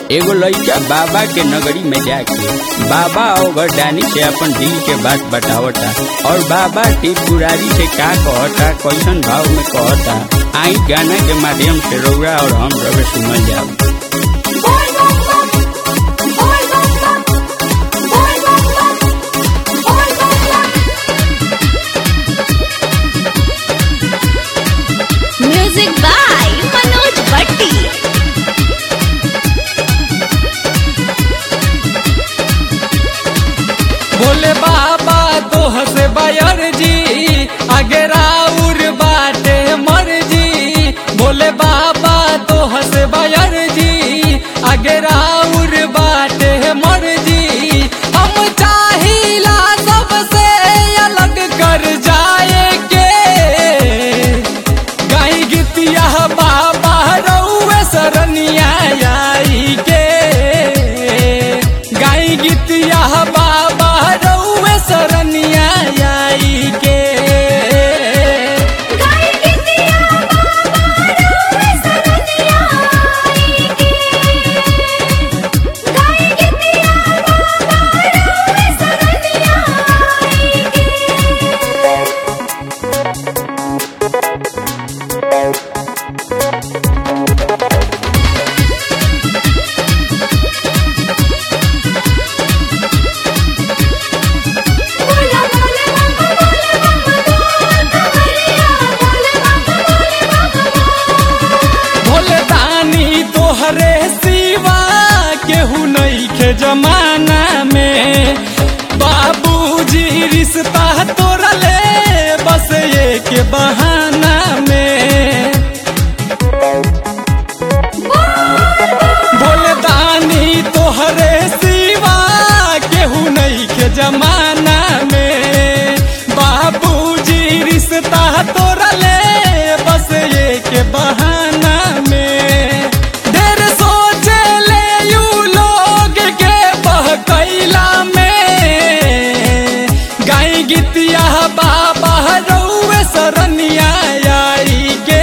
एगो लइका बाबा के नगरी में जाके बाबा और गरदानी से अपन दिल के बात बतावता और बाबा त्रिपुरारी से का कहता कैसन भाव में कहता आई गाना के माध्यम से रौरा और हम रवे सुनल जाओ बोल बम बम बोल बम बम बोल बम बम बोल बम बम म्यूजिक बाय मनोज भट्टी भोले बाबा तोह से बयर जी आगे राउर बाटे मर जी भोले बाबा तोह से बयर जी आगे राउर बाटे मर जी हम चाहिला सबसे अलग कर जाए के गाई गीतिया बाबा रउए सरनिया आई के गाई गीतिया बाबा रउए सरनिया आई के गाय गितिया बाबा रउए सरनिया आई के गाय गितिया बाबा रउए सरनिया आई के बोला बोले बम बोले बम बोल कमरिया बोले बम बोले बम भोले दानी तोहरे सिवा केहू नहीं के जमाना में बाबूजी रिश्ता तोड़ले बस एक बहाना में भोले दानी तोहरे सिवा केहू नहीं के जमाना में बाबूजी रिश्ता तोड़ले बस एक बहाना में ढेर सोचे ले यू लोग के बहकैला में गाई गीतिया बाबा रउए सरनिया आई के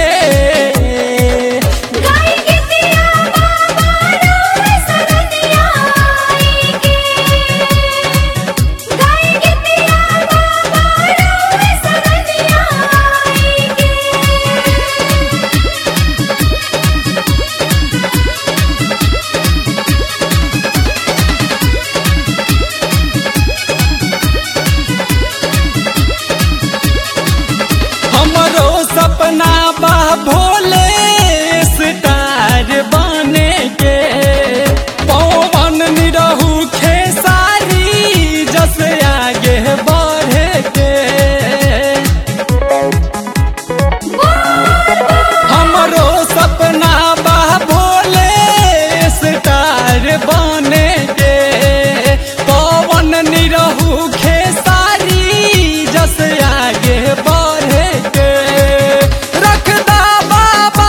गाय गितिया बाबा रउए सरनिया आई के गाय गितिया बाबा रउए सरनिया आई के हमरो सपना बा भोले स्टार बने के पवन निरहू खेसारी जस आगे बढ़े के हमरो सपना बा भोले स्टार बने के पवन निरहू खेसारी जस आगे बढ़े के रखदा बाबा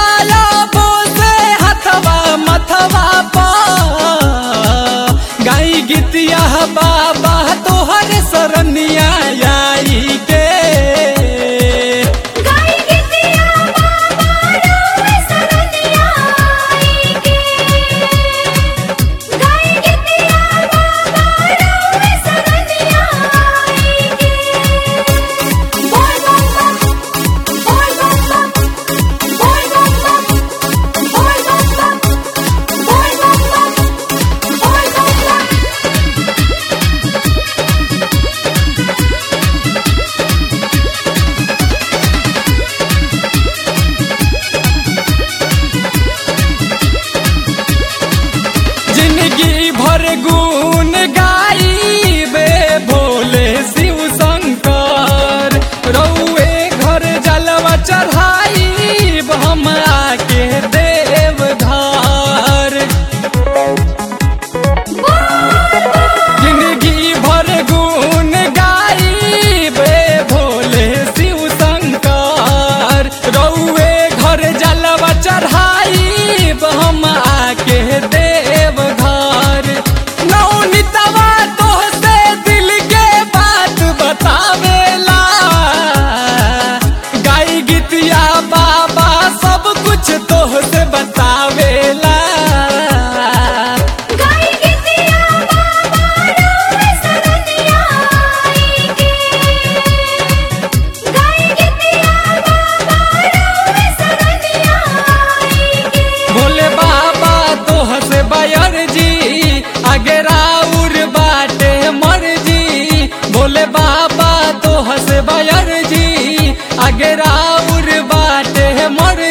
भागे राउर बाटे मोर